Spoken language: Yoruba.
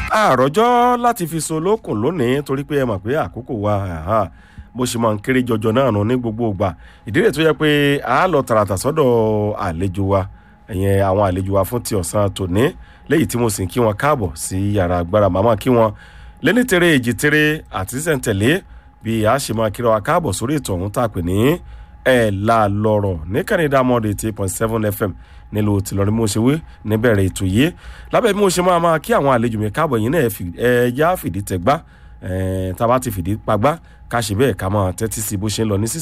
àròjọ́ láti fi so lókun lónìí torí pé ẹ mọ̀ pé àkókò wa àhá, bó ṣe máa ń kéré jọjọ náà nù ní gbogbo ìgbà ìdí rẹ̀ tó yẹ pé a lọ tààràtà sọ́dọ̀ àlejò wa ẹ̀yẹn àwọn àlejò wa fún ti ọ̀sán tòní léyìí tí mo sì ń kí wọn káàbọ̀ sí yàrá agbára màmá kí wọn lẹ́ni tere èjì tere àti sísẹ̀ntẹ̀lé bí a ṣe máa kíra wa káàbọ̀ sórí ètò ọ̀hún tá a pè ní ẹ̀ la lọ́rọ̀ ní kànídà mọ́ọ̀dù eighty point seven fm nílùú tìlọrin mo ṣe wí níbẹ̀rẹ̀ ètò yìí lábẹ́ bí mo ṣe máa máa kí àwọn àlejò mi káàbọ̀ yìí náà ẹ já fìdí tẹ̀gbá tá a bá ti fìdí pagbá ká ṣe bẹ́ẹ̀ ká máa tẹ́tí sí bó ṣe ń lọ ní sísè